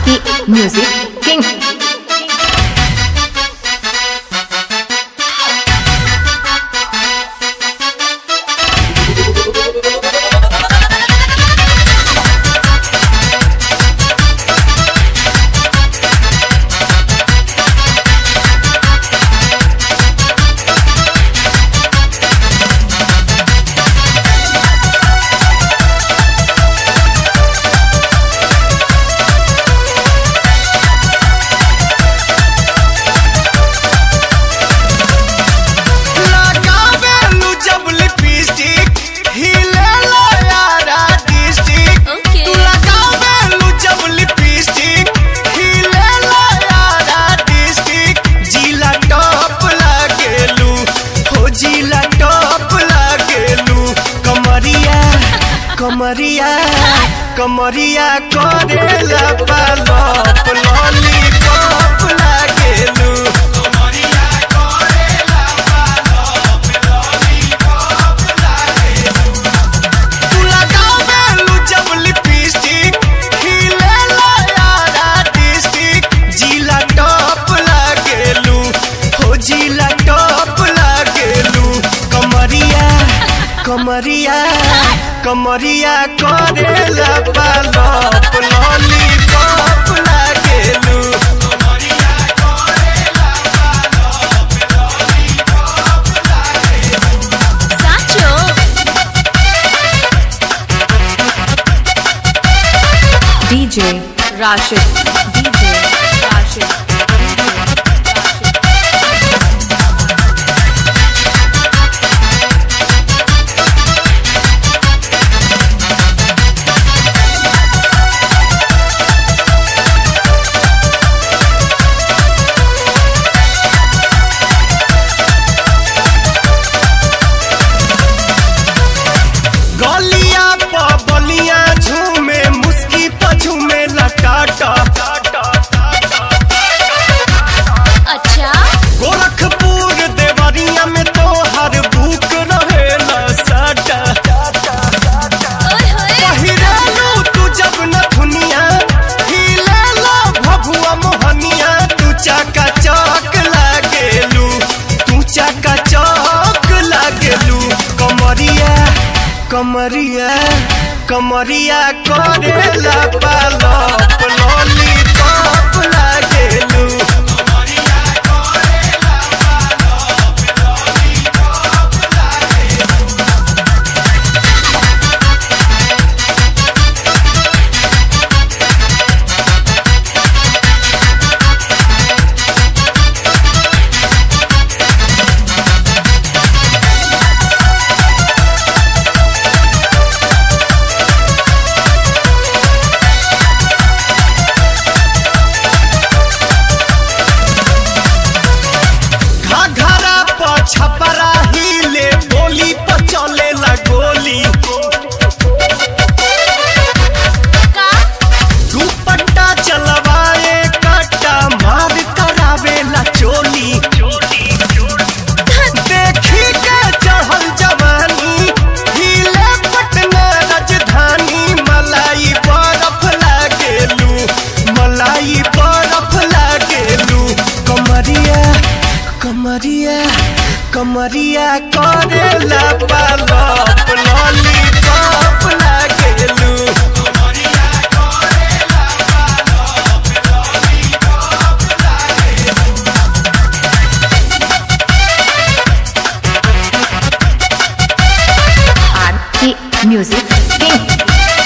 the Music King. लगावेलू जब lipstick हिलेला यारा डिस्ट्रिक्ट Okay. तू लगावेलू जब लिपस्टिक हिलेला यारा डिस्ट्रिक्ट जिला टॉप लागेलू हो जिला टॉप लागेलू कमरिया कमरिया कमरिया करेला पालप लॉलीपॉप लागेलू कमरिया करेला तू लगावेलू जब लिपस्टिक हिलेला यारा डिस्ट्रिक्ट जिला टॉप लागेलू हो जिला टॉप लागेलू कमरिया कमरिया कमरिया करेला पालप लॉलीपॉप लागेलू कमरिया करेला पालप लॉलीपॉप लागेलू સાચો DJ Rashid. DJ Rashid. गलिया प बलिया झूमे मुस्की प झूमे लटाटा અચ્છા गोरखपुर देवरिया में तो हर बुक रहेला साटा ઓય હોય पहिरालू तू जब न दुनिया हिलेला भभुआ मोहनिया तू चाका चौक लागेलू तू चाका चौक लागेलू कमरिया कमरिया कमरिया करेला पालप लॉलीपॉप लागेलू कमरिया करेला पालप लॉलीपॉप लागेलू घाघरा प छपरा हिले बोली प चलेला गोली કા दुपट्टा चलवाए काटा मार करावेला चोली देखी के चढ़ल जवानी हिले पटना राजधानी मलाई बरफ लागेलू मलाई बरफ लागेलू कमरिया कमरिया कमरिया करेला पालप लॉलीपॉप लागेलू कमरिया करेला पालप लॉलीपॉप लागेलू I'm the Music King.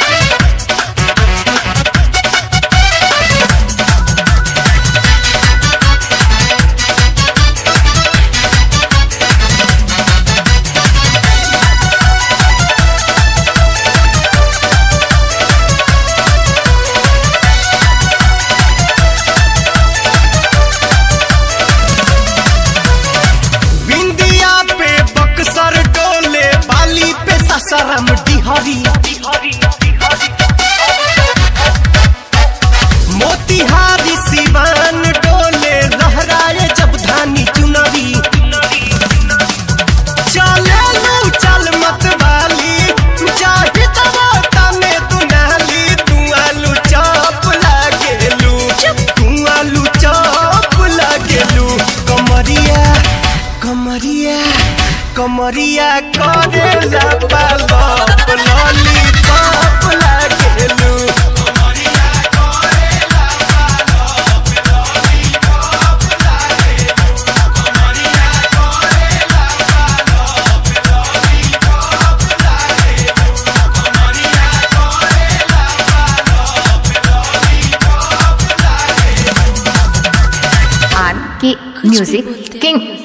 बिंदिया पे बक्सर डोले बाली पे ससरम डिहरी मोतिहारी सिवान डोले लहराए जब धानी चुनरी चले चल मत वाली चाहे तवा तने दुनाली तू आलू चाप लागेलू कमरिया करेला पालप लॉलीपॉप लागेलू R K Music King.